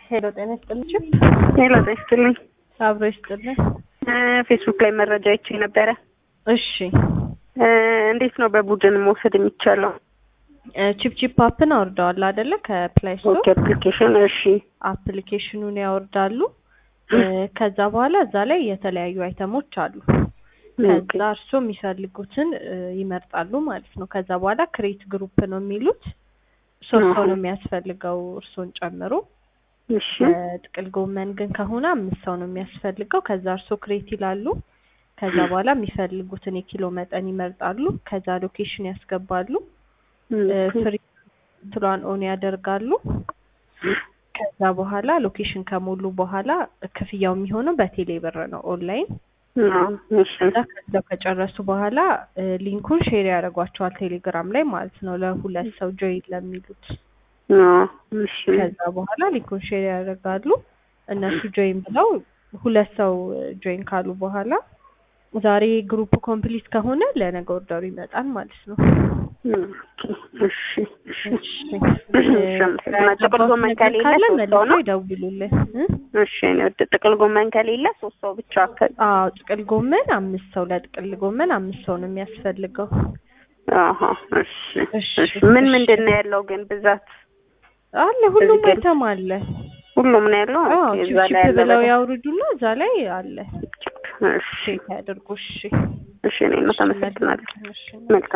ሄሎ ጤና ይስጥልኝ። ሄሎ ጤና ይስጥልኝ። አብሮ ይስጥልኝ። ፌስቡክ ላይ መረጃ አይቼ ነበረ። እሺ እንዴት ነው በቡድን መውሰድ የሚቻለው? ቺፕ ቺፕ አፕን አውርደዋል አይደለ? ከፕላይ ስቶር ኦኬ አፕሊኬሽን። እሺ አፕሊኬሽኑን ያወርዳሉ። ከዛ በኋላ እዛ ላይ የተለያዩ አይተሞች አሉ። ከዛ እርሶ የሚፈልጉትን ይመርጣሉ ማለት ነው። ከዛ በኋላ ክሬት ግሩፕ ነው የሚሉት። ሶስት ሰው ነው የሚያስፈልገው እርሶን ጨምሮ። እሺ ጥቅል ጎመን ግን ከሆነ አምስት ሰው ነው የሚያስፈልገው። ከዛ እርሶ ክሬት ይላሉ። ከዛ በኋላ የሚፈልጉትን የኪሎ መጠን ይመርጣሉ። ከዛ ሎኬሽን ያስገባሉ። ፍሪ ትሏን ኦን ያደርጋሉ። ከዛ በኋላ ሎኬሽን ከሞሉ በኋላ ክፍያው የሚሆነው በቴሌ ብር ነው ኦንላይን። እሺ ከዛ ከዛው ከጨረሱ በኋላ ሊንኩን ሼር ያደርጓቸዋል ቴሌግራም ላይ ማለት ነው ለሁለት ሰው ጆይን ለሚሉት። እሺ ከዛ በኋላ ሊንኩን ሼር ያደርጋሉ። እነሱ ጆይን ብለው ሁለት ሰው ጆይን ካሉ በኋላ ዛሬ ግሩፕ ኮምፕሊት ከሆነ ለነገ ኦርደሩ ይመጣል ማለት ነው። እሺ እሺ ጥቅል ጎመን ከሌለ ካለ ሶስት ሰው መልሰው ነው። ይደውሉልን። እ? እሺ እኔ ወደ ጥቅል ጎመን ከሌለ ሶስት ሰው ብቻ ከ- አዎ ጥቅል ጎመን አምስት ሰው ለጥቅል ጎመን አምስት ሰው ነው የሚያስፈልገው። አሀ እሺ እሺ፣ እሺ ምን እሺ። ምንድን ነው ያለው ግን ብዛት አለ ሁሉም እዚህ ግን- አይተም አለ። ሁሉም ነው ያለው አዎ ኦኬ፣ ቺፕ እዛ ላይ ቺፕ ያለ ብለው በጣም- ያውርዱና እዛ ላይ አለ። እሺ ቼክ ያድርጉ። እሺ እሺ እኔ ነው ተመሰግናለሁ እሺ መልካም